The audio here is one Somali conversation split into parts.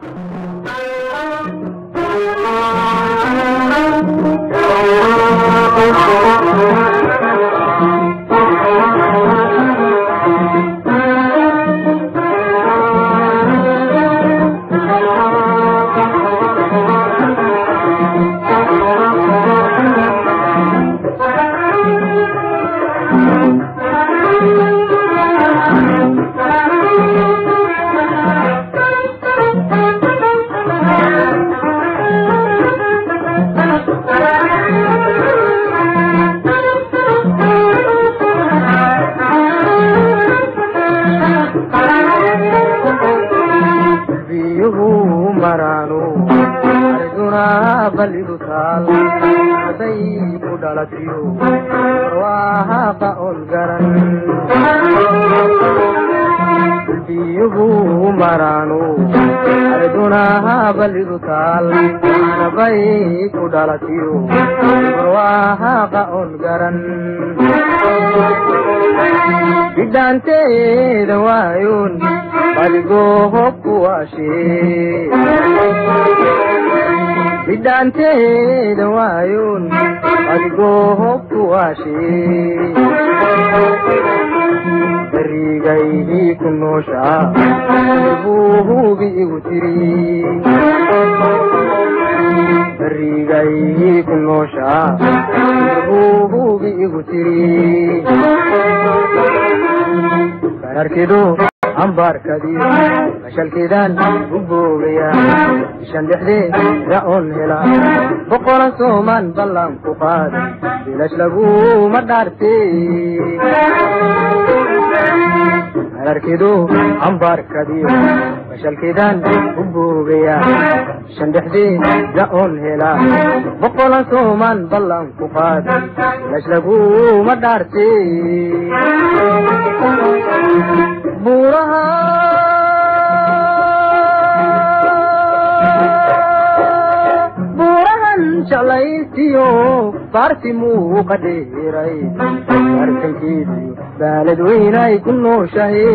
biyuhu maraanu ariduna ballidu taal haday ku dhalatiyo barwaahaqa on garan biyuhu maraanu ariduna ballidu taal hanabay ku dhalatiyo barwaahaqa on garan bidhaanteeda waayoon badigoohobku waashee bidhaanteeda waayoon badigoohobku waashee barigaydii ku nooshaa buu hubi igu tiri barigaydii ku nooshaa buu hubi igu tiri kararkidu ambaarkadii mashalkeedaan u boogaya ishan dhexdee ra-oon hela boqolan soomaan ballan ku qaad bilash laguma dhaarte kararkidu ambaarkadii mashalkeedaan u boogaya ishan dhexdee ra-oon hela boqolan soomaan ballan ku qaad bilash laguma dhaarte buuraha buurahan jeclaysiyo baarti muuqa dheeray bartankeedii baalad weynay ku nooshahay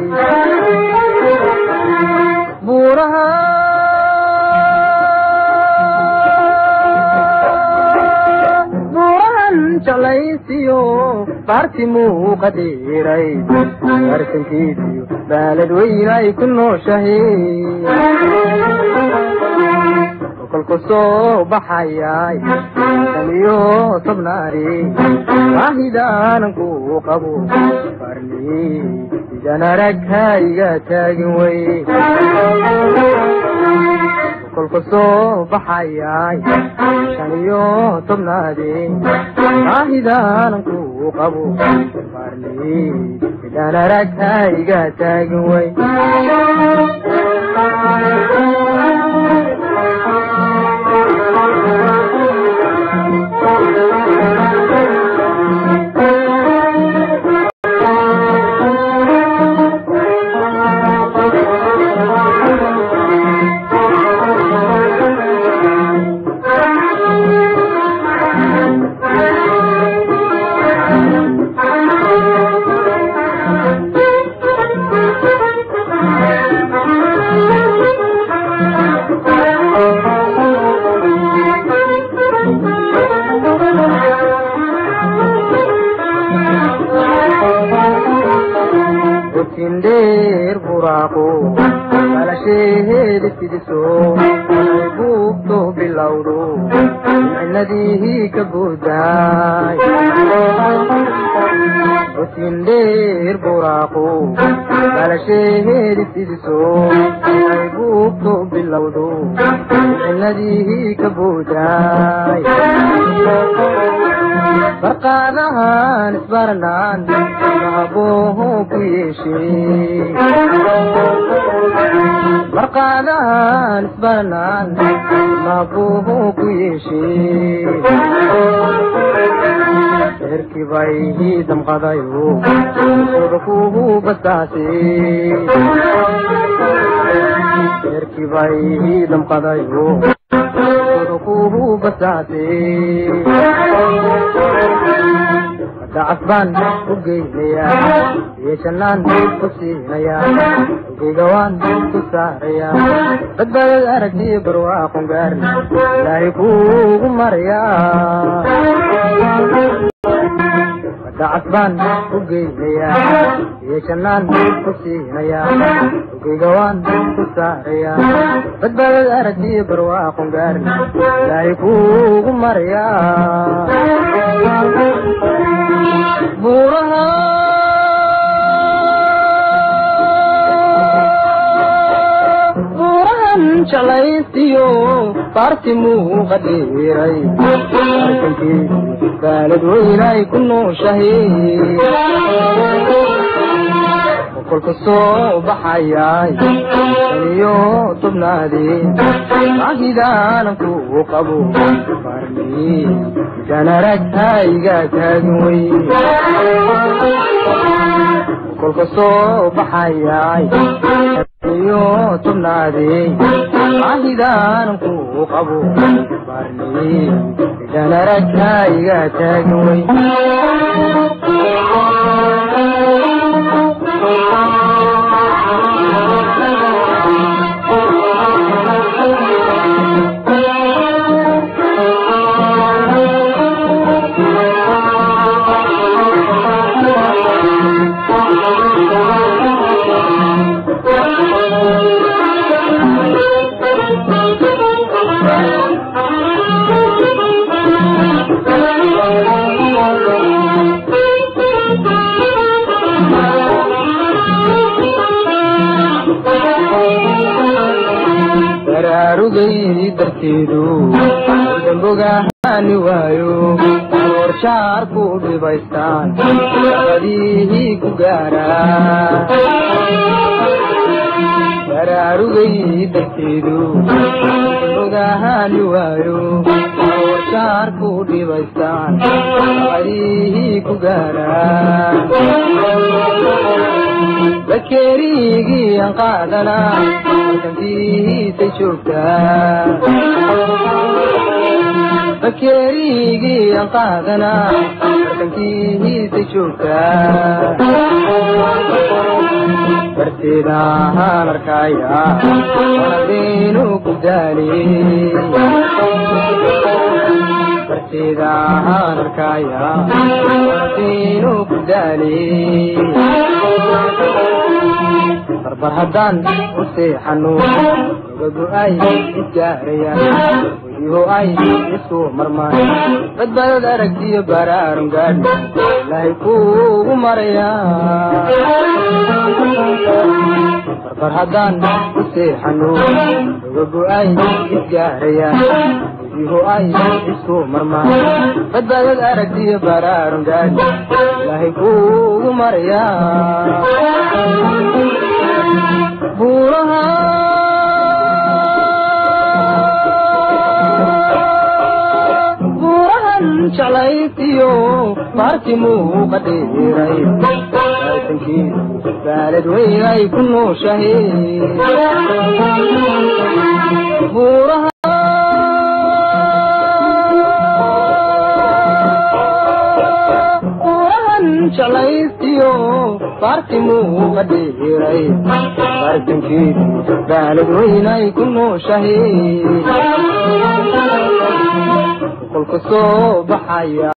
buuraha buurahan jeclaysiyo baarti muuqa dheeray bartankeediyo baalad weynay ku nooshahay kolku soo baxayay saniyo tobnaari baahidaanan ku qabo farni idan arag haiga taagin wey kolku soo baxayay shaniyo tobnaadi baahidaanan ku qabo farni idan arag haiga taagin wey dheer buraaqo dhalasheheeda sidiso ay buugto bilowdo micnadii ka buudaay otin dheer buraaqo dhalasheheeda sidiso ay buugto bilowdo micnadii ka buudaay barqaadahan isbaranaan mahabooho ku yeeshee barqaadahan isbaranaan mahabooho ku yeeshee eerkii bay ii damqadayo sooda kuhu basaase eerkii bay ii damqadayo sooda kuhu basaase dacas baan u geynayaa iyo jannaan ku siinayaa ogeyga waan ku saarayaa badbaadad aragtiyo barwaaqon gaarna ilaahay kuugu marayaa dacas baan u geynayaa iyo jannaan ku siinayaa ogeyga waan ku saarayaa badbaadad aragtiyo barwaaqon gaarna ilaahay kuugu marayaa buuraha buurahan jalaysiyo baarti muuqa dhiiray arkankii baalad weynay ku nooshahay kolka soo baxayay saniyo tobnaadii magidaanan ku qabo barni midaan aragtayga taagin wey kolka soo baxayay saniyo tobnaadii magidaanan ku qabo barni midaan aragtayga taagin wey baraarugay darteedu dambogahaani waayo orshaar ku dhibaystaan abadihii ku gaaraa baraarugay darteedu dambogahaani waayo orshaar ku dhibaystaan abadihii ku gaaraa bakeerigii aan qaadanaa markantihiisa joogtaa bakeerigii aan qaadanaa markantihiisa joogtaa darteeda ahaan arkaya wanadeenu ku daaliy darteeda ahaan arkaya wanadeenu ku daaliy barbar haddaan u seexano ogagu ay isgaarayaan weliho ay isku marmaan badbaadad aragtiyo baraarun gaadhi ilaahay kuugu marayaa barbar haddaan u seexano ogagu ay isgaarayaan weliho ay isku marmaan badbaadad aragtiyo baraarun gaadhi ilaahay kuugu marayaa buuraha buurahan jalaysiyo baarti muuqa dhiiray aysankii baalad weynay ku nooshahay buuraha jalaysiyo baarti muuqa dhiiray bartankiidu baalad weynay ku nooshahay kolka soo baxaya